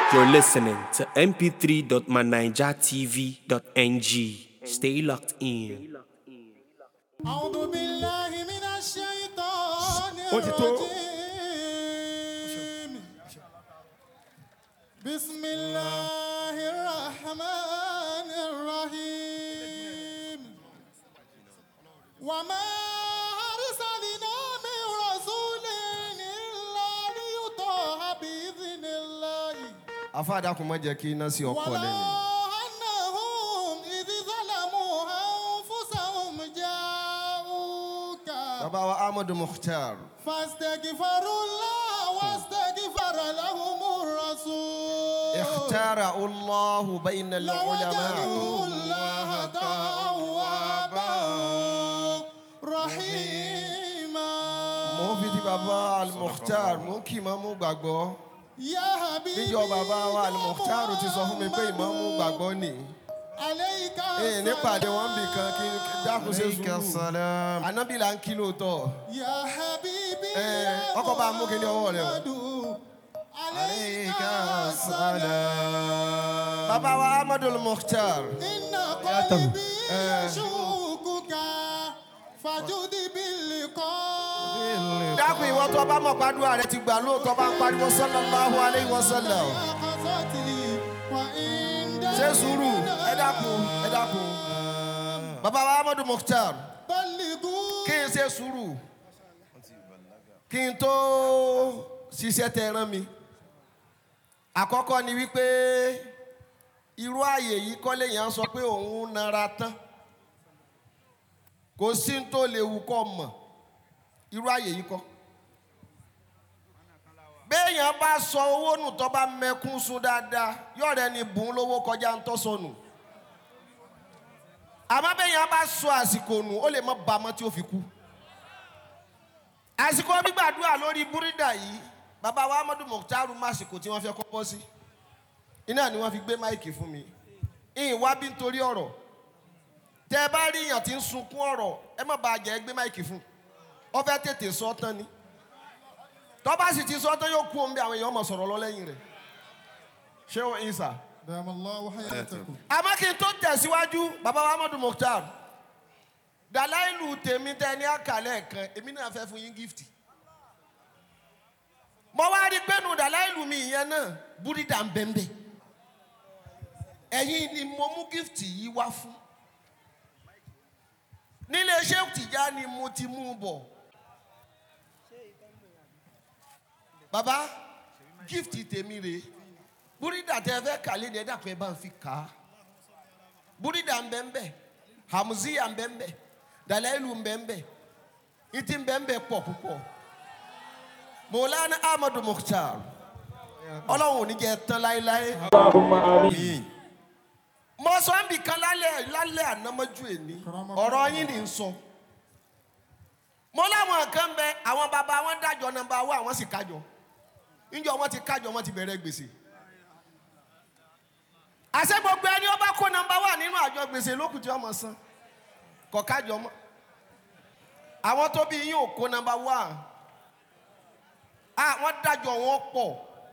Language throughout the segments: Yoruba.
You're listening to mp3.manijatv.ng. Stay locked in. أعوذ بالله من الشيطان Ó ti tó. الرجيم بسم الله الرحمن الرحيم وما أرسلنا من رسول إلا ليطاع بإذن الله afáàdàkùn má jẹ́ kí iná sí ọkọ̀ ولو lẹ́nu. أنهم إذ ظلموا أنفسهم جاءوك bàbá wa ahmadu mukhtar فاستغفروا الله واستغفر لهم الرسول ikhtara allahu bayna لوجدوا al-ulama. الله توابا رحيما mo fi ti bàbá al-mukhtar mo kì í máa mú gbàgbọ́. يا حبيبي níjọ́ bàbá wa يا al-mukhtar ti sọ fún mi pé ìmọ̀ mú gbàgbọ́ nì. عليك ee nípàdé wọn bì kan kí n dákun ṣe Aleyka sùúrù. salam. ànábì là ń kí lóòótọ́. يا حبيبي Eh, يا ọkọ̀ bá mú kíní ọwọ́ rẹ o. محمد عليك Aleyka السلام salam. bàbá wa ahmadu mukhtar. إن قلبي يشوقك فجد باللقاء dákun ìwọ tó bá mọ̀ pàdúrà rẹ ti gbà lóòótọ́ bá ń pariwo sallallahu alayhi wa sallam. قصتي وإن ṣe sùúrù ẹ dákun ẹ dákun. bàbá wa ahmadu mukhtar بلغوا kí n ṣe sùúrù kí n tó ṣiṣẹ́ tẹ rán mi. àkọ́kọ́ ni wípé irú ààyè yìí kọ́lé yẹn sọ pé òun nara tán kò sí ní tó lè wù kọ́ mọ̀ irú ààyè yìí kọ́. béèyàn bá sọ owó nù tó bá mẹkún sun dáadáa yọ̀rẹ́ ni bùn lówó kọjá ń tọ́ sọnù àmọ́ béèyàn bá sọ àsìkò nù ó lè mọ bàmọ́ tí ó fi kú. àsìkò gbígbàdúrà lórí búrídà yìí bàbá wa amadu mukhtaru màsìkò tí wọ́n fẹ́ kọ́ bọ́ sí iná ni wọ́n fi gbé máìkì fún mi ìyìn wá bí nítorí ọ̀rọ̀ tẹ́ ẹ bá rí èèyàn tí ń sunkún ọ̀rọ̀ ẹ má bàa jẹ́ gbé máìkì fún ọ fẹ́ tètè sọ tán ni tọ́ba sì ti sọ tán yóò kú omi àwọn èèyàn mọ̀ sọ̀rọ̀ lọ lẹ́yìn rẹ̀ ṣé o ìsà دام الله حياتكم àmọ́ kí n tó tẹ̀síwájú bàbá wa amadu mukhtar dàláìlù tèmi tẹ ní àkàlẹ̀ kan èmi náà fẹ́ fún yín gift mo wá rí pẹ́nu dàláìlù mi ìyẹn náà búrídà ń bẹ́ńbẹ́ ẹ̀yin ni mo mú gift yìí wá fún nílé iṣẹ́ tìjà ni mo ti mú un bọ̀ bàbá gift tèmi rèé búrídà tẹ fẹ́ kàlẹ́ ni ẹ dàpọ̀ ẹ bá ń fi kà á búrídà ń bẹ́ ń bẹ́ hamuziya ń bẹ́ ń bẹ́ dalailu ń bẹ́ ń bẹ́ ìtì ń bẹ́ ń bẹ́ pọ̀ púpọ̀ mọ̀lánà amadu mukhtar ọlọ́run ò ní jẹ́ tán láéláé Àmín. mo sọ ń bì kan lálẹ́ lálẹ́ ànámọ́jú èní ọ̀rọ̀ yín ni ń sọ mo láwọn kan bẹ àwọn bàbá wọn dájọ nọ́mbà wá àwọn sì kájọ níjọ wọn ti kájọ wọn ti bẹ̀rẹ̀ gbèsè àṣẹ gbogbo ẹni ọba kó nọ́mbà wà nínú àjọ gbèsè lókùn tí ọmọ san kọ kájọ mọ àwọn tó bí yín ò kó nọ́mbà wà á wọn dájọ wọn pọ̀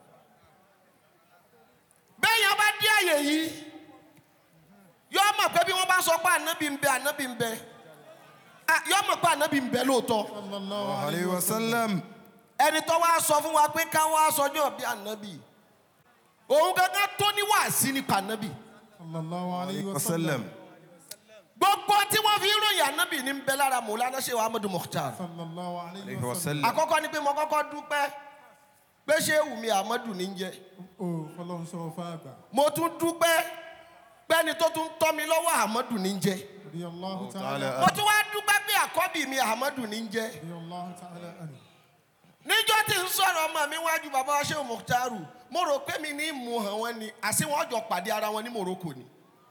bẹ́ẹ̀ yẹn bá dé àyè yìí yọ mọ̀ pé bí wọ́n bá sọ pé ànábì ń bẹ ànábì ń bẹ Ah, yọ mọ̀ pé ànábì ń bẹ lóòótọ́ صلى الله عليه Alayhi wa sallam. ẹni tó wá sọ fún wa pé káwọn aṣọjọ́ bí ànábì òun gangan tó ní wàásí nípa ànábì صلى الله عليه Wa وسلم sallam. gbogbo tí wọ́n fi ròyìn ànábì ní bẹ lára mọ̀lánà ṣe wa amadu mukhtar صلى الله عليه Alayhi wa وسلم sallam. àkọ́kọ́ ni pé mo kọ́kọ́ dúpẹ́ pé ṣé wùmí amadu ní jẹ́ ó fọlọ́run sọ fáàgbà mo tún dúpẹ́ pẹ́ni tó tún tọ́ mi lọ́wọ́ amadu ní jẹ́ رضي الله Ta'ala. تعالى mo tún wá dúpẹ́ pé àkọ́bí mi amadu ní jẹ́ رضي الله تعالى عنه níjọ́ tí ń sọ̀rọ̀ ọmọ mi wájú bàbá wa ṣé mukhtaru mo rò pé mi ní mú hàn wọ́n ni àti wọ́n jọ pàdé ara wọn ní morocco ni.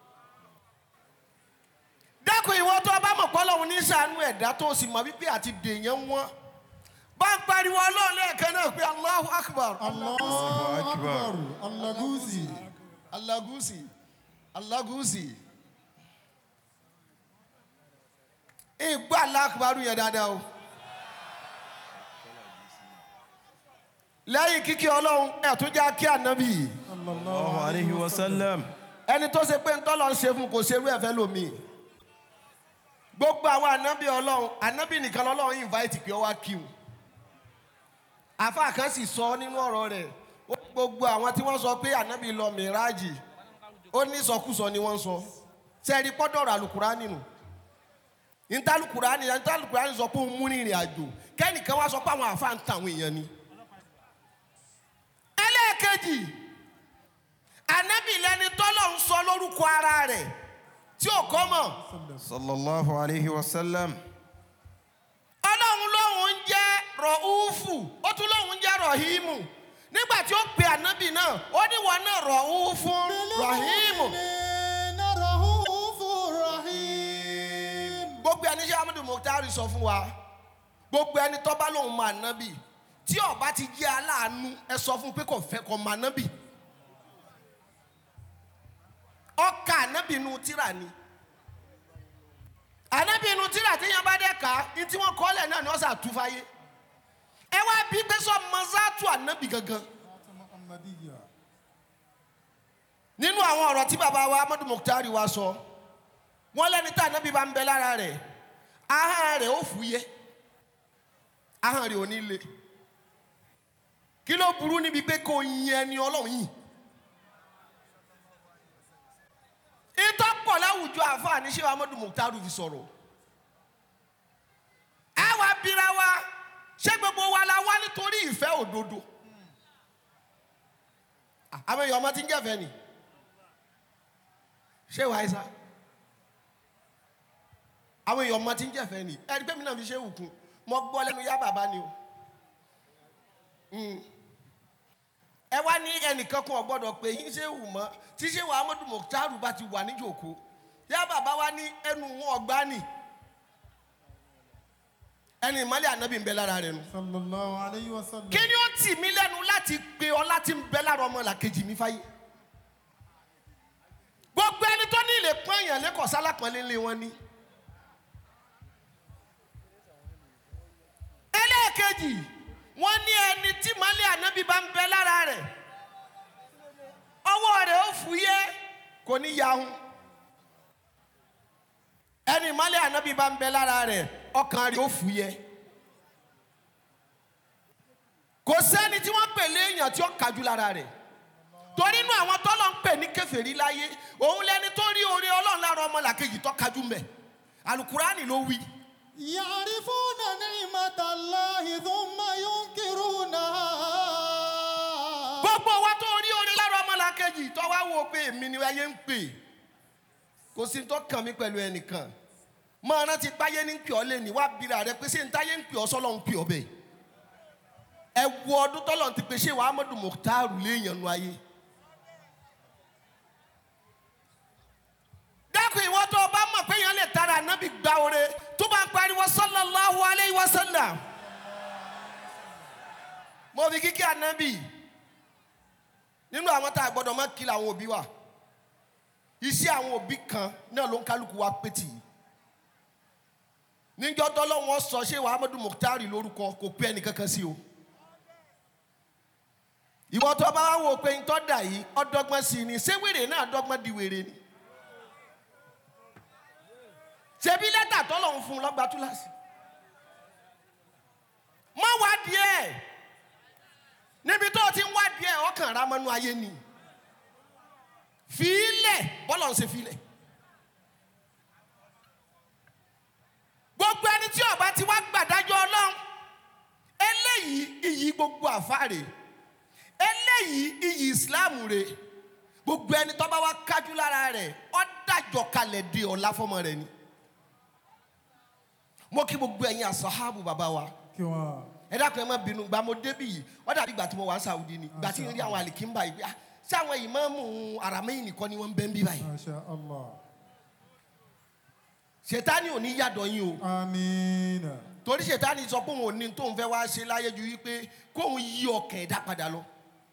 dákun ìwọ tó o bá mọ̀ pọ́lọ́hún ní sànú ẹ̀dá tó o sì mọ̀ wípé àti dèèyàn wọn bá ń pariwo ọlọ́run lẹ́ẹ̀kan náà pé allahu akbar الله أكبر اللغوزي alagusi alagusi ìgbà alákùbárù yẹn dáadáa o lẹ́yìn kíkí ọlọ́run ẹ̀ tún já kí ànábì sallallahu alayhi wa sallam. ẹni tó ṣe pé ntọ́lọ́ ń ṣe fún kò ṣerú ẹ̀fẹ́ lomi gbogbo àwọn ànábì ọlọ́run ànábì nìkan lọ́lọ́run invite pé ọ wá kí wọn àfa kan sì sọ nínú ọ̀rọ̀ rẹ̀ ó ní gbogbo àwọn tí wọ́n sọ pé ànábì lọ mìíràjì ó ní sọkúsọ ni wọ́n sọ sẹ́ẹ̀rí pọ́dọ̀rọ̀ àlùkùránì nù ìtàlùkùránì ìtàlùkùránì sọ pé òun mú ní ìrìn àjò kẹ́nìkan wá sọ pé àwọn àfa ń ta àwọn èèyàn ni ẹlẹ́ẹ̀kejì ànábì lẹni tọ́lọ̀ ń sọ lórúkọ ara rẹ̀ tí ò kọ́ mọ̀ sallallahu alayhi wa sallam. ọlọ́run lóhùn ń jẹ́ rọ̀húfù ó tún lóhùn ń jẹ́ rọ̀hímù nígbà tí ó pe ànábì náà ó ní wọn náà rọ̀húfù rọ̀hímù gbogbo ẹni ṣe amadu muhtari sọ fún wa gbogbo ẹni tó bá lóhùn mọ ànábì tí ó bá ti jẹ́ aláàánú ẹ sọ fún pé kò fẹ́ kó mọ ànábì ọkà ànábì inú tíra ni ànábì inú tíra tí yẹn bá dẹ́ ká ní tí wọ́n kọ́ lẹ̀ náà ni wọ́n sà tú fáyé ẹ wá bí pé sọ mọ́sátù ànábì gangan Muhammadiyya. nínú àwọn ọ̀rọ̀ tí bàbá wa amadu muhtari wa sọ wọ́n lẹ́ni tí ànábì bá ń bẹ lára rẹ̀ ahọ́n rẹ̀ ó fúyẹ́ ahọ́n rẹ̀ ò ní le kí ló burú níbi pé kò yin ẹni ọlọ́run yìí ìtọ́ pọ̀ láwùjọ àfààní ṣé amadu muhtari fi sọ̀rọ̀ ẹ wá bíra wa ṣé gbogbo wa la wá nítorí ìfẹ́ òdodo àwọn èèyàn ọmọ tí ń jẹ́fẹ́ ni ṣé wàá sá àwọn èèyàn ọmọ tí ń jẹ́fẹ́ ni ẹni pé mi náà fi ṣe òkun mo gbọ́ lẹ́nu yá bàbá ni o Mm. ẹ wá ní ẹnìkan kan ọgbọ́dọ̀ pé yín ṣe wù mọ́ tí ṣé wàá mọ́tò mọ̀tàrú bá ti wà níjòkó yá bàbá wa ní ẹnu wọn ọgbà ni ẹni ìmọ̀lẹ̀ ànábì ń bẹ lára rẹ̀ nu sallallahu alayhi wa sallam. kí ni ó tì mí lẹ́nu láti pe ọ láti ń bẹ lára ọmọ làkejì mi fáyé gbogbo ẹni tó ní ilé pọ́n èèyàn lẹ́kọ̀ọ́ sálápọ̀nlé ńlẹ̀ wọn ni. ẹlẹ́ẹ̀kejì wọ́n ní ẹni tí mọ́lẹ̀ ànábì bá ń bẹ lára rẹ̀ ọwọ́ rẹ̀ ó fúyẹ́ kò ní yahun ẹni mọ́lẹ̀ ànábì bá ń bẹ lára rẹ̀ ọkàn rẹ̀ ó fúyẹ́ kò sẹ́ni tí wọ́n pè léèyàn tí ó kájú lára rẹ̀ torí inú àwọn tọ́lọ̀ ń pè ní kèfèrí láyé òun lẹni tó rí oore ọlọ́run lára ọmọ làkejì tó kájú mẹ́ alukurani ló wí. يعرفون نعمة الله ثم ينكرونها gbogbo wa tó rí oore lára ọmọ làkejì tó wá wò pé èmi ni ayé ń pè kò sí tó kàn mí pẹ̀lú ẹnìkan máa rántí páyé ní pè ọ́ lé ní wá bira rẹ pé ṣé n táyé ń pè ọ́ sọ́lọ́ ń pè ọ́ bẹ́ẹ̀ ẹ wo ọdún tọ́lọ̀ ti pè ṣé wàá mọ́dún mọ̀tàrú léèyàn nu ayé. dákun ìwọ tó o bá mọ̀ pé yẹn lè tara ànábì gba oore tó bá ń pariwo sallallahu alayhi wa sallam. mo fi kíkí ànábì nínú àwọn tá a gbọ́dọ̀ má kí làwọn òbí wa iṣẹ́ àwọn òbí kan náà ló ń kálukú wa pé tì í níjọ́ tọ́lọ́wọ́n sọ ṣé wàá mọ́dún mọ̀tàrí lórúkọ kò pé ẹnìkankan sí o ìwọ tó bá wà wò pé ń tọ́ dà yìí ọdọ́gbọ́n sí ni ṣé wèrè náà dọ́gbọ́n di wèrè ni ṣebí lẹ́tà tọ́lọ̀ ń fún un lọ́gbà túláàsì má wá díẹ̀ níbi tó o ti ń wá díẹ̀ ọkàn rà mọ́nú ayé ni fìílẹ̀ bọ́lọ̀ ń ṣe fìílẹ̀ gbogbo ẹni tí ọba ti wá gbàdájọ́ ọlọ́run eléyìí iyì gbogbo àfáàrè eléyìí iyì ìsìláàmù rè gbogbo ẹni tó bá wá kájú lára rẹ̀ ó dájọ́ kalẹ̀ di ọ̀la fọmọ rẹ̀ ni mo kí gbogbo ẹ̀yin àsọ̀hábù bàbá wa kí wọ́n. ẹ dákun ẹ má bínú gba mo débì yìí ó dàbí ìgbà tí mo wà ní Saudi ni ìgbà tí n rí àwọn àlìkínbà yìí ah, ṣé àwọn ìmáàmù aramẹ́yìn nìkan ni wọ́n ń bẹ́ ń bí báyìí Masha Allah. ṣètánì ò ní yàdọ̀ yín o Amina. torí ṣètánì sọ pé òun ò ní tóun fẹ́ wá ṣe láyé ju wípé kóun yí ọkàn ẹ̀dá padà lọ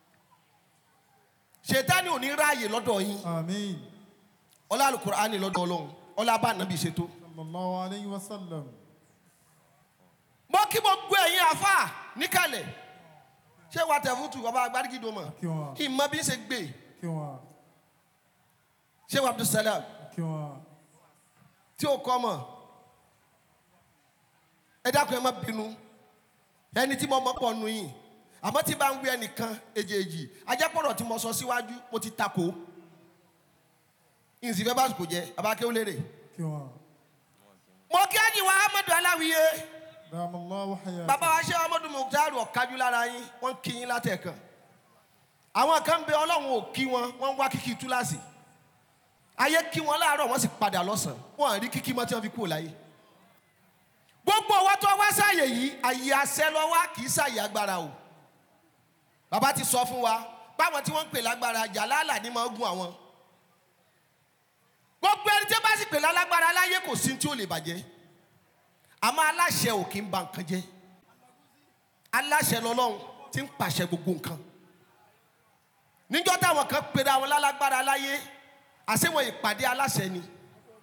ṣètánì ò ní ráàyè lọ́dọ̀ yín Amin. ọlá Al-Qur'ani lọ́dọ̀ ọlọ́run ọlá bá nàbì ṣètò Sallallahu alayhi wa sallam. mo kí gbogbo ẹ̀yin àfà níkàlẹ̀ ṣé wàá tẹ̀ fútu ọba agbárígídó mọ̀ kí wọn ìmọ̀ bí ń ṣe gbé kí wọn ṣé wàá abdulsalam kí wọn tí ó kọ́ mọ̀ ẹ dákun ẹ má bínú ẹni tí mo mọ̀ pọ̀ nù yín àmọ́ tí bá ń wí ẹnìkan èjèèjì ajẹ́pọ̀rọ̀ tí mo sọ síwájú mo ti takò ìsìn fẹ́ bá kò jẹ́ abákéwò lérè kí wọn. mo kí ájì wa amadu aláwìyé dàmúláwò hayà. bàbá wa ṣe amadu mukhtar ọ̀kájú lára yín wọ́n kí yín látẹ̀kan àwọn kan bẹ ọlọ́run ò kí wọn wọ́n ń wá kíkí túláàsì ayé kí wọn láàárọ̀ wọ́n sì padà lọ́sàn-án wọ́n à rí kíkí mọ́ tí wọ́n fi kúrò láyé gbogbo ọwọ́ tó wá sáàyè yìí àyè àṣẹ lọ wá kì í sáàyè agbára o bàbá ti sọ fún wa báwọn tí wọ́n ń pè lágbára jàlálà ni máa ń gun àwọn gbogbo ẹni tí wọ́n bá sì pè lálágbára láyé kò sí tí ó lè bàjẹ́ àmọ́ aláṣẹ ò kí ń ba nǹkan jẹ́ aláṣẹ lọ́lọ́run tí ń pàṣẹ gbogbo nǹkan níjọ́ táwọn kan pera wọn lálágbára láyé àṣewọ̀n ìpàdé aláṣẹ ni.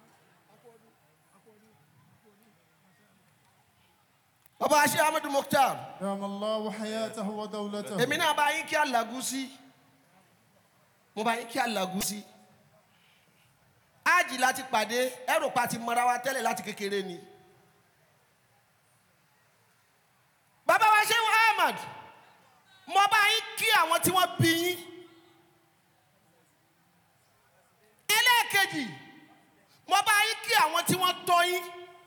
bàbá aṣẹ amadu mukhtar dàmúláwò hayà tàwọn dàwùlẹ̀tà. èmi náà bá yín kí alágúsí mo bá yín kí alágúsí ájì láti pàdé ẹrù pa ti mọra wa tẹ́lẹ̀ láti kékeré ni. bàbá wa ṣe ahmad mo bá yín kí àwọn tí wọ́n bí yín. ẹlẹ́ẹ̀kejì mo bá yín kí àwọn tí wọ́n tọ́ yín.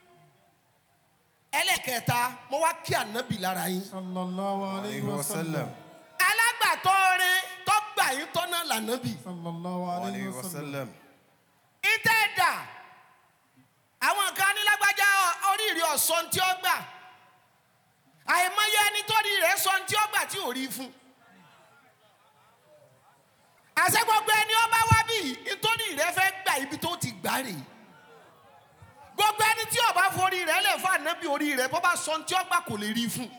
ẹlẹ́ẹ̀kẹta mo wá kí ànábì lára yín. sallallahu alayhi عليه wa وسلم sallam. alágbàtọ́ rẹ tó gbà yín tọ́nà lànàbì. sallallahu alayhi عليه wa sallam. وسلم ìtẹ́ ẹ̀dà àwọn kan nílágbájá oríire ọ̀sán tí ó gbà àìmọye ẹni tó rí rẹ̀ sọ tí ó gbà tí ò rí fún. àṣẹ gbogbo ẹni ó bá wá bí nítorí rẹ̀ fẹ́ gbà ibi tó ti gbà rè gbogbo ẹni tí ó bá forí rẹ̀ lè fún ànábì orí rẹ̀ bó bá sọ tí ó gbà kò lè rí fún.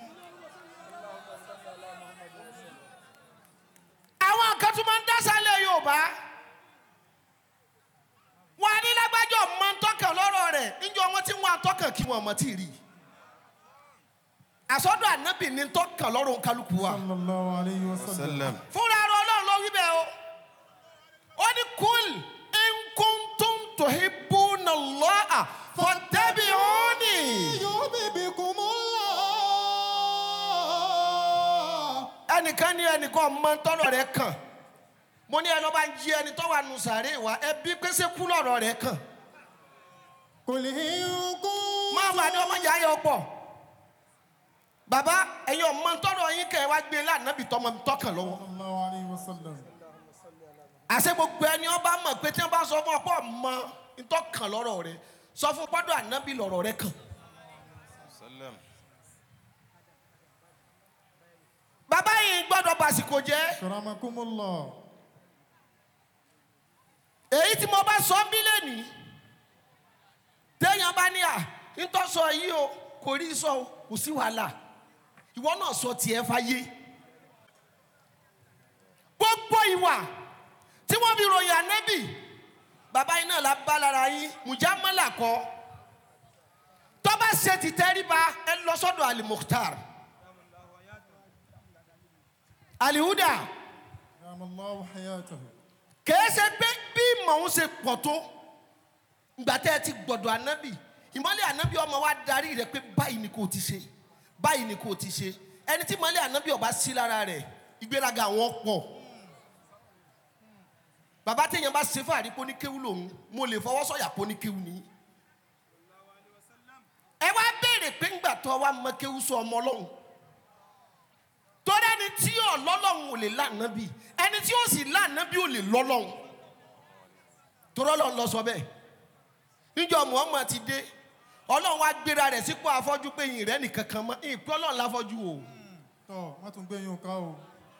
àwọn kan tún máa ń dásálẹ̀ yorùbá wọn ní lágbájọ mọ ntọ́kàn lọ́rọ̀ rẹ̀ níjọ wọn tí wọn àtọ́kàn kí wọn mọ̀ tí ì rí àsọdọ̀ ànábì ní ntọ́kàn lọ́rọ̀ kálukú wa sallallahu alayhi wa sallam. وسلم fúnra rẹ̀ ọlọ́run ló wí bẹ́ẹ̀ o ó ní kúl nkuntum tuhibbuna Allaha fattabi'uni yuhibbukumullah. ẹnìkan ní ẹnìkan mọ ntọ́rọ̀ rẹ̀ kàn mo ní ẹni ọba ń jí ẹni tó wà nù sàárè wa ẹbí pèsè kú lọ́rọ̀ rẹ̀ kàn Qul in kuntum. máa wà ní ọmọ ìyá yẹn pọ̀ bàbá ẹ̀yin ọmọ ntọ́rọ̀ yín kẹ́ ẹ wá gbé lánàbì tọmọ tọkàn lọ́wọ́ sallallahu alayhi wa sallam. àṣẹ gbogbo ẹni ọba mọ̀ pé tí wọ́n bá sọ fún ọ pọ̀ mọ ntọ́kàn lọ́rọ̀ rẹ̀ sọ fún pọ́dọ̀ ànábì lọ́rọ̀ rẹ̀ kàn. وسلم bàbá yìí gbọ́dọ̀ bàsìkò jẹ́ karamakumullah. èyí tí mo bá sọ bí lẹ́nìí téèyàn bá ní à ntọ́ sọ yìí o kò rí sọ o kò sí wàhálà ìwọ náà sọ tiẹ̀ fáyé gbogbo ìwà tí wọ́n fi ròyìn ànábì bàbá yìí náà la bá lára yín mùjámálà kọ́ tọ́ba ṣe ti tẹ́ríba ẹ lọ sọ́dọ̀ Ali Mukhtar alihuda dàmúláwò hayatahu. kìí ṣe pé bí màá ṣe pọ̀ tó ìgbà tẹ́ ẹ ti gbọ̀dọ̀ ànábì ìmọ̀lẹ̀ ànábì ọmọ wa darí rẹ̀ pé báyìí ni kò ti ṣe báyìí ni kò ti ṣe ẹni tí ìmọ̀lẹ̀ ànábì ọba sí lára rẹ̀ ìgbéraga àwọn pọ̀ bàbá téèyàn bá ṣe fàárí pé oníkéwú lòun mo lè fọwọ́ sọ̀yà pé oníkéwú ni ẹ wá béèrè pé ńgbà tó wá mọ kéwú sọ ọmọ ọlọ́run torí ẹni tí ò lọ́lọ́run ò lè lànàbì ẹni tí ó sì lànàbì ò lè lọ́lọ́run torí ọlọ́run lọ sọ bẹ́ẹ̀ níjọ Muhammad ti dé ọlọ́run wá gbéra rẹ̀ sípò afọ́jú pé yìnyín rẹ̀ nìkan kan mọ́ ìpín ọlọ́run láfọ́jú o tọ́ wọ́n tún gbé yín ká o.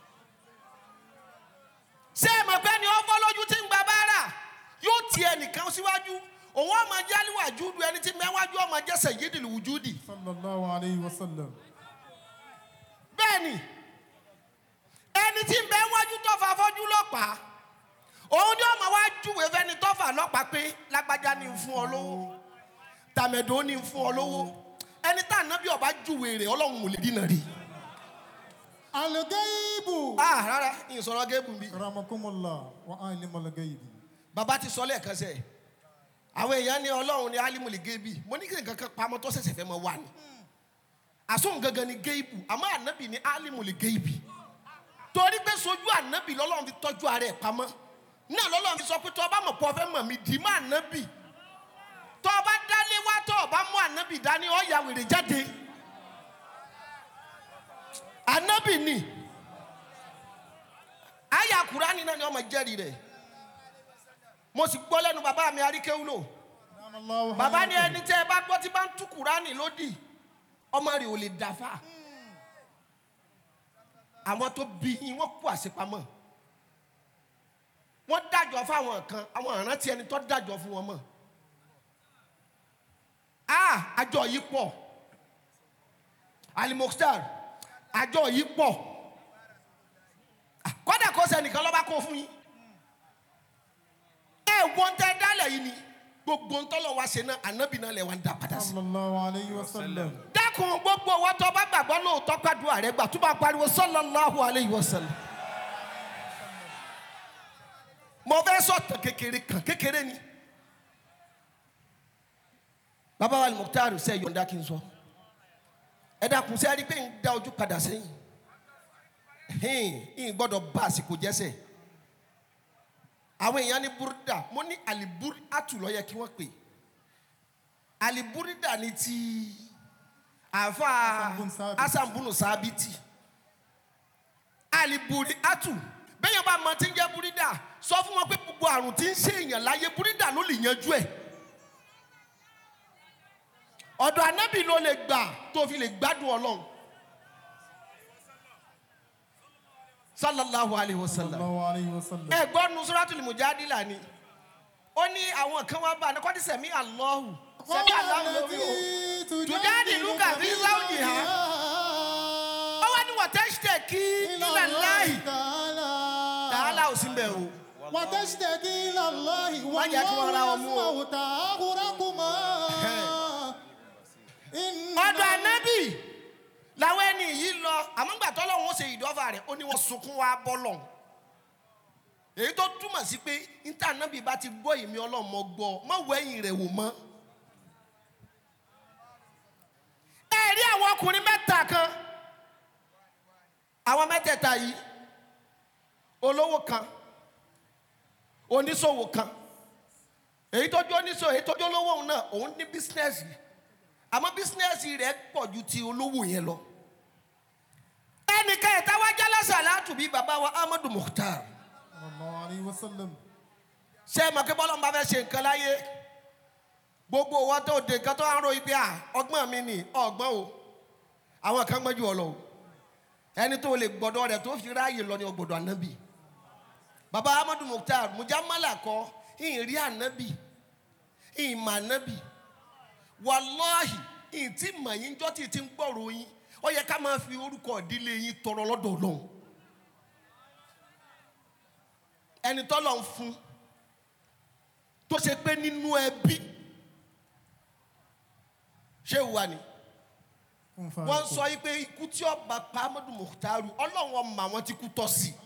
ṣé ẹ mọ̀ pé ni ó fọ́ lójú tí ń gba báárà yóò ti ẹnìkan síwájú òun ọmọ jálíwájú du ẹni tí mẹ́wájú ọmọ jẹ́sẹ̀ yídìlì wùjúdì sallallahu alayhi wa sallam. bẹ́ẹ̀ ni ẹni tí ń bẹ wájú tọ́fà fọ́jú lọ́pàá òun ni ọmọ wa júwèé fẹ́ni tọ́fà lọ́pàá pé lágbájá ni ń fún ọ lówó tàmẹ̀dó ni ń fún ọ lówó ẹni tá ànábì ọba júwèé rẹ̀ ọlọ́run ò lè dínà rí Al-ghaibu. ah rárá ìsọ̀rọ̀ géèbù bí. Ramakumullah wa alimul ghaibi. bàbá ti sọ lẹ́ẹ̀kan sẹ́ àwọn èèyàn ní ọlọ́run ní alimuli géèbì mo ní kí nǹkan kan pamọ́ tó ṣẹ̀ṣẹ̀ fẹ́ mọ wà ní. àsóhun gangan ni géèbù àmọ́ ànábì ní alimuli géèbì torí pé sojú ànábì lọ́lọ́run fi tọ́jú ara ẹ̀ pamọ́ náà lọ́lọ́run fi sọ pé tọ́ ọba mọ̀ pọ̀ fẹ́ mọ̀ mí dì í mọ́ ànábì tọ́ ọba dálé wá tọ́ ọba mú ànábì dání ọ̀ya wèrè jáde ànábì ni àyà kúránì náà ni ọmọ jẹ́rìí rẹ̀ mo sì gbọ́ lẹ́nu bàbá mi aríkéwúlò Ramallahu bàbá ní hayatahu. ẹni tẹ́ ẹ bá gbọ́ tí bá ń tú kúránì lódì ọmọ rẹ̀ ò lè dàfà àwọn tó bí yín wọ́n kú àṣepamọ́ wọ́n dájọ́ fáwọn kan àwọn ìrántí ẹni tó dájọ́ fún wọn mọ̀ ah àjọ yìí pọ̀ alimokstar àjọ yìí pọ̀ kọ́dà kó sẹ́nìkan lọ́ba kó fún yín ẹ wọ́n tẹ́ dálẹ̀ yìí ni gbogbo ntọ́lọ̀ wa ṣe náà ànábì náà lẹ̀ wá ń dá padà sí. Sallallahu alayhi wa sallam. dákun gbogbo owó tó bá gbàgbọ́ lóòótọ́ pàdúrà rẹ gbà tó bá pariwo sallallahu alayhi wa sallam. mo fẹ́ sọ̀tàn kékeré kan kékeré ni. bàbá wa Al-Mukhtar sẹ́ yọ̀ǹda kí n sọ. ẹ dákun sẹ́ rí pé ń da ojú padà sẹ́yìn. ń gbọ́dọ̀ bá àsìkò jẹ́sẹ̀. àwọn èèyàn ní búrúdà mo ní àlìbúrí àtúlọ̀ yẹ kí wọ́n pè é aliburida ni ti àfa Hasan bun Sabit. asambunu sábìtì aliburi atu bẹ́ẹ̀ bá mọ tí ń jẹ́ burida sọ fún wọn pé gbogbo àrùn tí ń ṣe èèyàn láyé burida ló lè yanjú ẹ̀ ọ̀dọ̀ anábì ló lè gbà tó fi lè gbádùn ọlọ́run sallallahu alayhi wa sallam Sallallahu alayhi wa sallam. ẹ̀gbọ́n nusratul mujadila ni ó ní àwọn kan wá bá a ní kọ́ni sẹ̀mí àlọ́hù sẹ̀mí àlọ́hù lórí o tujadiluka fi zawjiha ó wá ní wọ́tẹ́sítẹ̀ kí ilẹ̀ láì tààlà ò sí mbẹ̀ o وتشتكي إلى الله Má jẹ́ kí wọ́n ra والله ọmú o. يسمع تآخركما إن ọ̀dọ̀ anábì làwọn ẹni yìí lọ àmọ́ gbà tọ́lọ́ wọn ṣe ìdọ́fà rẹ̀ ó ní wọ́n sunkún wá bọ́lọ̀ èyí tó túmọ̀ sí pé níta anábì bá ti gbọ́ ìmí ọlọ́mọ gbọ́ mọ́ wẹ́yìn rẹ̀ wò mọ́. ẹ rí àwọn ọkùnrin mẹ́ta kan àwọn mẹ́tẹ̀ẹ̀ta yìí olówó kan oníṣòwò kan èyí tó jó oníṣòwò èyí tó jó olówó òun náà òun ní bísínẹ́sì àmọ́ bísínẹ́sì rẹ̀ pọ̀ ju ti olówó yẹn lọ. ẹnìkan ẹ̀ta wá jálásà látùbí bàbá wa Ahmadu Mukhtar sallallahu alayhi wa sallam. ṣé ẹ mọ̀ pé bọ́lá ń bá fẹ́ ṣe nǹkan láyé gbogbo owó tó de nǹkan tó ń ro ipe à ọgbọ́n mi nì ọgbọ́n o àwọn kan gbọ́n ju ọ lọ o ẹni tó lè gbọ́dọ̀ rẹ̀ tó fi ráàyè lọ ní ọgbọ́dọ̀ ànábì bàbá Ahmadu Mukhtar mujamala kọ ìhìn rí ànábì ìhìn mà ànábì wàláhì ìhìn tí mà yín jọ́ tí ti ń gbọ́rọ̀ yín ó yẹ ká máa fi orúkọ ìdílé yín tọrọ lọ́dọ̀ Ọlọ́run ẹni tọ́lọ̀ ń fún tó ṣe pé nínú ẹbí ṣé ìwà ni Kun wọ́n fayakun. sọ yìí pé ikú tí ọba pa Ahmadu Mukhtaru ọlọ́run ọmọ àwọn ti kú tọ́ sí i.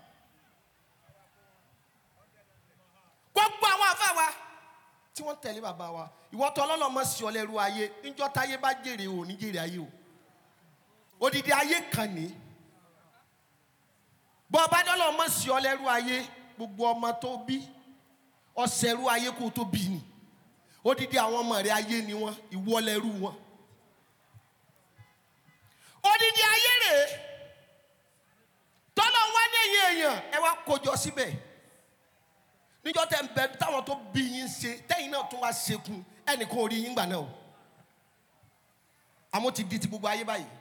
gbogbo àwọn àfa wa tí wọ́n tẹ̀lé bàbá wa ìwọ tọ́ ọlọ́lọ́mọ sí ọ lẹ́rú ayé níjọ́ táyé bá jèrè ò ní jèrè ayé o odidi ayé kan ní bọ́ ọba dọ́lọ́mọ sí ọ lẹ́rú ayé gbogbo ọmọ tó bí ọ̀sẹ̀rú ayé kó tó bí ni odidi àwọn ọmọ rẹ ayé ni wọn ìwọ lẹ́rú wọn odidi ayé rèé tọ́lọ́ wá ní ẹ̀yìn èèyàn ẹ wá kójọ síbẹ̀ níjọ́ tẹ́ ń bẹ táwọn tó bí yín ṣe tẹ́yìn náà tó wá ṣekun ẹnìkan ò rí yín gbà náà o àmọ́ ti di ti gbogbo ayé báyìí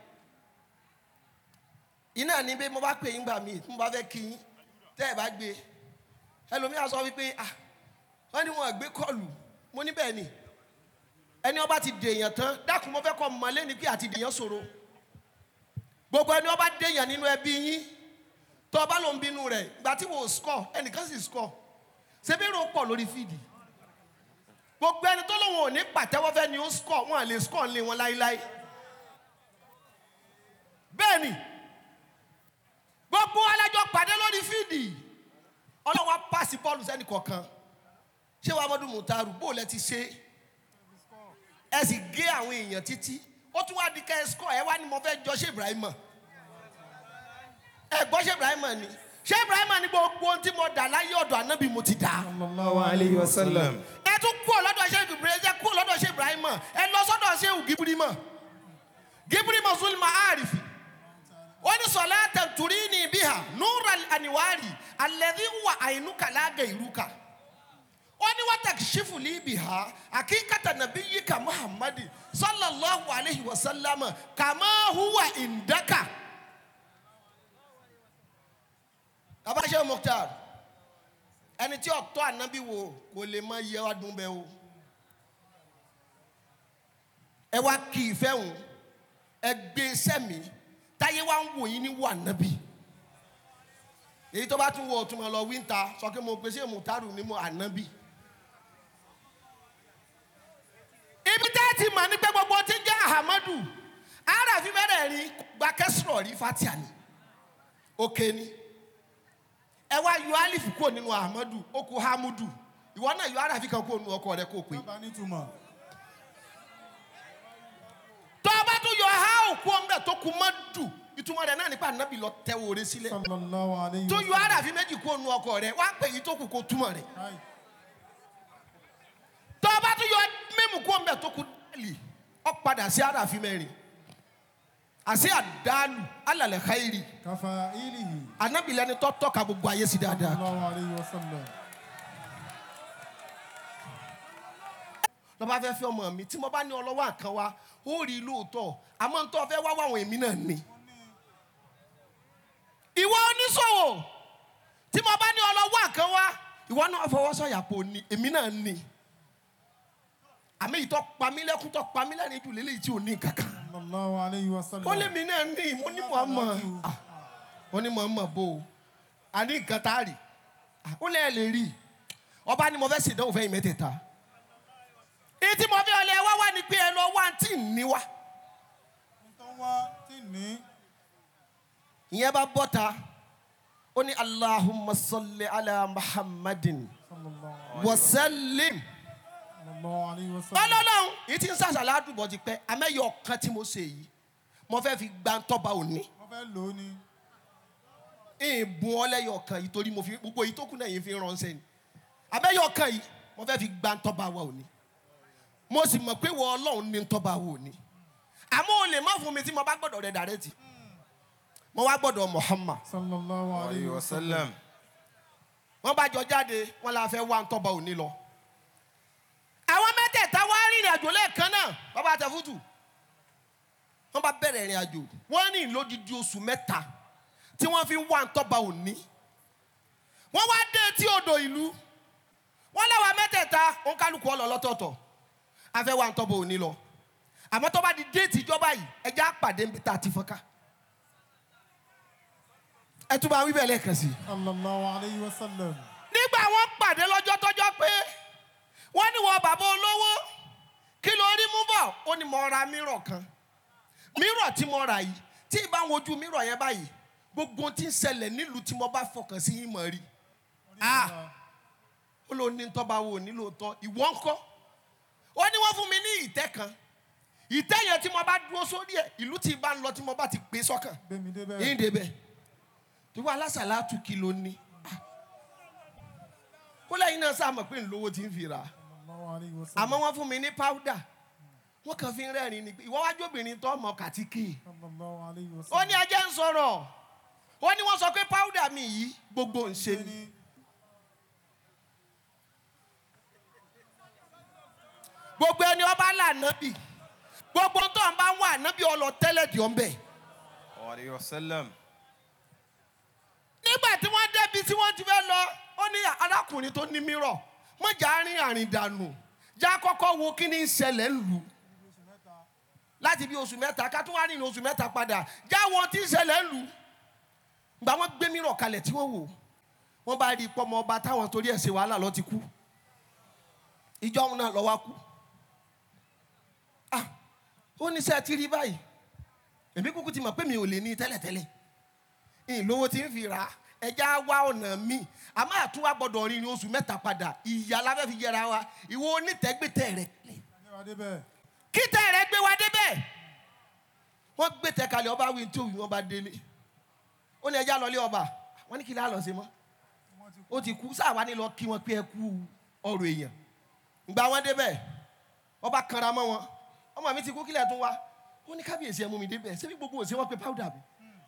iná ní bí mo bá pè yín gbà mí mo bá fẹ́ kí yín tẹ́ ẹ bá gbé ẹlòmíà sọ wípé ah wọ́n ní wọn gbé kọlù mo ní bẹ́ẹ̀ ni ẹni ọba ti dèèyàn tán dákun mo fẹ́ kọ́ mọ́lẹ́ ni pé àti dèèyàn ṣòro gbogbo ẹni ọba dèèyàn nínú ẹbí yín tó ọba ló ń bínú rẹ̀ ìgbà tí wò ó score ẹnìkan sì score ṣebí èrò pọ̀ lórí fídì gbogbo ẹni tó lóun ò ní pàtẹ́wọ́ fẹ́ ni ó score wọn à lè score lé wọn láéláé bẹ́ẹ̀ ni gbogbo alájọ pàdé lórí fíìdì ọlọ́wọ́ pàṣẹ bọ́ọ̀lù sẹ́ni kọ̀ọ̀kan ṣé wàá mọ́dún mùtárù bó lẹ ti ṣe ẹ sì gé àwọn èèyàn títí ó tún wá di ká ẹ sọ ẹ wá ní mo fẹ́ jọ ṣé Ibrahim ẹ gbọ́ ṣé Ibrahim ni ṣé Ibrahim ni gbogbo ohun tí mo dà láyé ọ̀dọ̀ ànábì mo ti dà sallallahu alayhi wa sallam. ẹ tún kú ọlọ́dọ̀ ṣé Ibrahim ẹ kú ọlọ́dọ̀ ṣé Ibrahim ẹ lọ sọ́dọ̀ ṣé Gíbírímà Gíbírímà zulma àrífì ó ní sọlá tẹ̀tùrí ní ibi hà núra àníwárì alẹ́dí wà àìnúkà lágẹ̀ ìrúkà ó ní wọ́n tẹ̀ ṣífù ní ibi hà àkíkàtà nàbí yíkà muhammadi sallallahu alayhi wa sallam kàmá huwa ìndaka. bàbá ṣe Mukhtar ẹni tí ọ̀tọ́ ànábì wo kò lè má yẹ wá dùn bẹ́ẹ̀ o ẹ wá kí ìfẹ́ hùn ẹ gbé sẹ́mi táyé wá ń wò yín ní wò ànábì èyí tó bá tún wọ ọtún mọ lọ wíńtà sọ pé mo gbèsè mùtárù ní mo ànábì. ibi tá a ti mọ̀ ní pé gbogbo ti jẹ́ ahamadu ara fi bẹ̀rẹ̀ rí gba kẹsìrọ̀ rí fatia ni òkè ni ẹ wá yọ alifu kúrò nínú ahamadu ó kú hamudu ìwọ náà yọ ara fi kan kúrò nínú ọkọ rẹ kó o pè é. bàbá nítumọ̀. tó a bá tún yọ ha òkú ọmọdé tó kú má dù ìtumọ̀ rẹ̀ náà nípa ànábì lọ tẹ wòre sílẹ̀ sallallahu alayhi tó wa yọ àràfin méjì kú ònu ọkọ rẹ̀ wá pè yìí tó kù kó túmọ̀ rẹ̀ Ai, tó a bá tún yọ mímú kú ọmọdé tó kú dálì ọ padà sí àràfin mẹ́rin àti àdálù alàlẹ̀ xayiri kafa ilihi. ànábì lẹni tó tọ́ka gbogbo ayé sí dáadáa sallallahu alayhi wa sallam. lọ́ba fẹ́ fẹ́ ọmọ mi tí mo bá ní ọlọ́wọ́ àkàn wa ó rí i lóòótọ́ àmọ́ ń tọ́ fẹ́ wá wá àwọn èmi náà ni. ìwọ oníṣòwò tí mo bá ní ọlọ́wọ́ àkàn wa ìwọ náà fọwọ́ sọ̀yà pò ní èmi náà ni. àmì ìtọ́ pamílẹ́kùn tọ́ pamílẹ́rìn jù lélẹ́yìí tí ò ní kankan. sallallahu alayhi wa sallam. ó lé mi náà ní mo ní mọ̀ mọ̀ ó ní mọ̀ mọ̀ bò ó a ní nǹkan tá a rì Ah, ó lẹ́ẹ̀ lè rí ọba ni mo fẹ́ ṣèdánwò fẹ́ yìí mẹ́tẹ̀ẹ̀ta ìtí mo fi ọlẹ́ wá wá ni pé ẹ lọ wá tí ì ní wá tó wá tí ní. ìyẹn bá bọ́ta ó ní allahumma salli ala muhammadin sallallahu wa sallim sallallahu alayhi wa sallam. ọlọ́lọ́run èyí tí ń sàṣàlá àdùbọ̀ ti pẹ́ amẹ́yọ kan tí mo ṣe yìí mo fẹ́ fi gba tọ́ba òní wọ́n fẹ́ lò ó ní. ìbùn ọlẹ́yọ kan yìí torí mo fi gbogbo yìí tó kù náà yìí fi ránṣẹ́ ni amẹ́yọ kan yìí mo fẹ́ fi gba tọ́ba wa òní mo sì mọ̀ pé wọ ọlọ́run ní tọ́ba wa òní àmọ́ o lè má fún mi tí mo bá gbọ́dọ̀ rẹ̀ dàrẹ́tì mo wá gbọ́dọ̀ muhammad sallallahu alayhi alayhi wa wa sallam. sallam. wọ́n bá jọ jáde wọ́n la fẹ́ wá ń tọ́ba òní lọ. àwọn mẹ́tẹ̀ẹ̀ta wá rìnrìn àjò lẹ́ẹ̀kan náà bàbá àtẹ̀fútù wọ́n bá bẹ̀rẹ̀ ìrìn àjò wọ́n rìn lódidi oṣù mẹ́ta tí wọ́n fi wá ń tọ́ba òní. wọ́n wá dé etí odò ìlú wọ́n lẹ́wà mẹ́tẹ̀ẹ̀ta òun kálukú ọlọ́ lọ́tọ̀ọ̀tọ̀ a fẹ́ wá ń tọ́ba òní lọ. àmọ́ tó bá di déètì ìjọba yìí ẹja pàdé níbi tá a ti fọ́nká. ẹ tún bá wí bẹ́ẹ̀ lẹ́ẹ̀kan sí i sallallahu alayhi wa sallam. nígbà wọn pàdé lọ́jọ́ tọ́jọ́ pé wọ́n ní wọ bàbá olówó kí ló rí mú bọ̀ ó ní mo ra mírọ̀ kan mírọ̀ tí mo rà yìí tí ì bá ń wojú mírọ̀ yẹn báyìí gbogbo ohun tí ń ṣẹlẹ̀ nílùú tí mo bá fọkàn sí yín mọ̀ rí Ah. ó ló ní tọ́ba wo nílò tọ́ ìwọ ń kọ́ ó ní wọ́n fún mi ní ìtẹ́ kan ìtẹ́ yẹn tí mo bá dúró sórí ẹ̀ ìlú tí ì bá ń lọ tí mo bá ti gbé sọ́kàn gbẹ̀mí débẹ̀. yín débẹ̀ tí wọ́n alásàlátù kí ló ní. ó lẹ́yìn náà sáà mọ̀ pé ńlówó ti ń fi rà á. sallallahu alayhi wa sallam. àmọ́ wọ́n fún mi ní páúdà wọ́n kàn fi ń rẹ́rìn ni pé ìwọ́ wájú obìnrin tó mọ kàtíkì. sallallahu alayhi wa ó sallam. ní ajẹ́ ń sọ̀rọ̀ ó ní wọ́n sọ pé páúdà mi yìí gbogbo ń ṣe ni. gbogbo ẹni ọba là nábì gbogbo tó ń bá wà nábì ọlọ tẹ́lẹ̀ dì ọ́ ń bẹ̀. alayhi wa sallam. nígbà tí wọ́n débi tí wọ́n ti fẹ́ lọ ó ní arákùnrin tó ní mírọ̀ mọ̀jà rìn àrìn dànù já kọ́kọ́ wo kí ni ń ṣẹlẹ̀ ń lù láti bí oṣù mẹ́ta ká tún wá rìn oṣù mẹ́ta padà já wọn tí ń ṣẹlẹ̀ ń lù gbà wọ́n gbé mírọ̀ kalẹ̀ tí wọ́n wò wọ́n bá rí pọ́mọ ọba táwọn torí ẹ̀ ṣe wàhálà lọ ti kú ìjọ òun náà lọ wá kú ah ó ní sẹ́ẹ̀ tí rí báyìí èmi kúkú ti mọ̀ pé mi ò lè ní tẹ́lẹ̀tẹ́lẹ̀ ìlówó tí ń fi rà á ẹja wá ọ̀nà míì a máa tún wá gbọ́dọ̀ rìn ní oṣù mẹ́ta padà ìyá la fẹ́ fi yẹra wa ìwọ onítẹ̀gbẹ́tẹ̀ rẹ̀ Ẹ wá débẹ̀. kíntẹ̀ rẹ̀ gbé wa débẹ̀ wọ́n gbé tẹ̀ kalẹ̀ ọba wí tí òwì wọn bá délé ó ní ẹja lọlé ọba wọ́n ní kí lè lọ sí mọ́ ó ti kú sáà wá ní lọ kí wọn pé ẹ kú ọrọ̀ èèyàn ìgbà wọn débẹ̀ ọba kanra mọ́ wọn ọmọ mi ti kú kílẹ̀ tún wá ó ní kábíyèsí ẹ mú mi débẹ̀ ṣé bí gbogbo òsè wọn pe powder mi.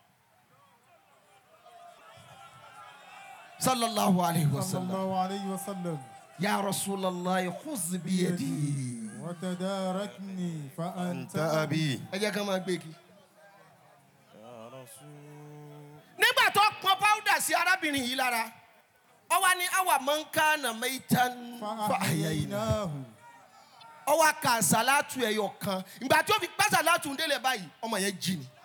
sallallahu alayhi wa sallam sallallahu alayhi wa sallam. ya rasulallah khuz biyadi. وتداركني فأنت أنت أبي ẹ jẹ́ ká máa gbé kí. nígbà tó pọn powder sí arábìnrin yìí lára ọwọ́ ni awa mọ̀nká na mẹ́tàn fàáyà فأحييناه ọwọ́ ka sàlátù ẹ̀yọ̀ kan ìgbà tí ó fi gbá sàlátù ń délẹ̀ báyìí ọmọ yẹn jí ni.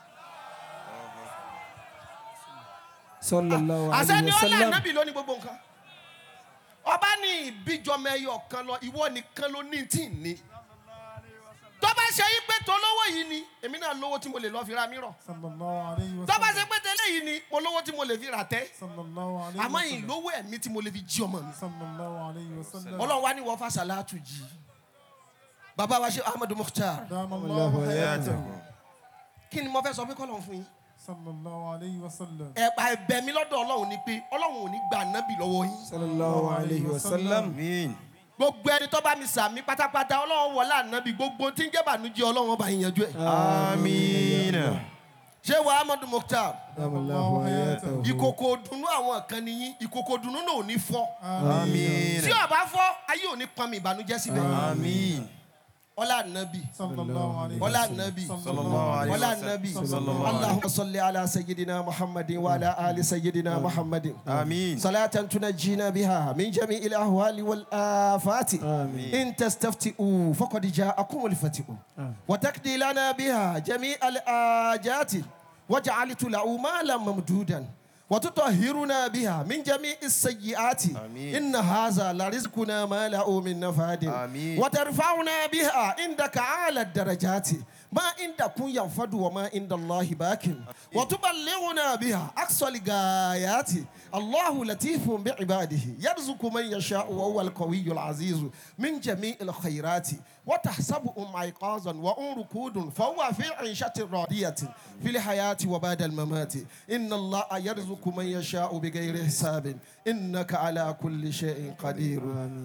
sallallahu àṣẹ alayhi ni wa ó lé sallam ànábì lónìí gbogbo nǹkan ọba ní ìbíjọmọ ẹyọ kan lọ ìwọ nìkan ló ní tí ì ní tó bá ṣe yí pé tó lówó yìí ni èmi náà lówó tí mo lè lọ fi ra mírọ̀ صلى الله عليه tó bá ṣe وسلم pé tẹ́lẹ̀ yìí ni mo lówó tí mo lè fi rà tẹ́ صلى الله عليه àmọ́ yìí وسلم lówó ẹ̀mí tí mo lè fi jí ọmọ mi صلى الله عليه وسلم ọlọ́run wá ní wọ́n fà sàlátù jí bàbá wa ṣe ahmed mukhtar دام الله الله حياته حياته kí ni mo fẹ́ sọ pé kọ́lọ́run fún yín صلى الله عليه وسلم ẹ̀pà ẹ̀bẹ̀ mi lọ́dọ̀ ọlọ́run ni pé ọlọ́run ò ní gba ànábì lọ́wọ́ yín sallallahu alayhi wa sallam آمين gbogbo ẹni tó bá mi sàmí pátápátá ọlọ́run wọlé ànábì gbogbo tí ń jẹ́ bànújẹ́ ọlọ́run ọba yín yanjú ẹ̀. آمين ṣé wa ahmed mukhtar دام الله حياته ìkòkò dùnú àwọn kan nìyí ìkòkò dùnú náà ò ní fọ́ آمين tí ọba fọ́ ayé ò ní pọnmi ìbànújẹ́ síbẹ̀ آمين ọlá ànábì صلى الله عليه ọlá وسلم ànábì صلى الله عليه ọlá وسلم ànábì صلى الله عليه اللهم صل على سيدنا محمد وعلى آل سيدنا محمد آمين صلاة تنجينا بها من جميع الأهوال والآفات آمين. إن تستفتئوا فقد جاءكم الفتئ وتقضي لنا بها جميع الآجات وجعلت له مالا ممدودا وتطهرنا بها من جميع السيئات آمين. إن هذا لرزقنا ما له من نفاد آمين. وترفعنا بها عندك أعلى الدرجات ما عندكم ينفد وما عند الله باك وتبلغنا بها أقصى الغايات الله لطيف بعباده يرزق من يشاء وهو القوي العزيز من جميع الخيرات وتحسبهم أيقاظا وهم ركود فهو في عيشة راضية في الحياة وبعد الممات إن الله يرزق من يشاء بغير حساب إنك على كل شيء قدير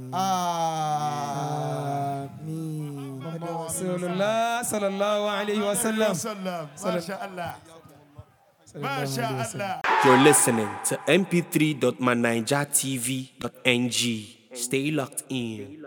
آه. آمين رسول الله صلى الله عليه وسلم وسلم ما شاء الله ما شاء الله You're listening to mp3.manijatv.ng. Stay locked in.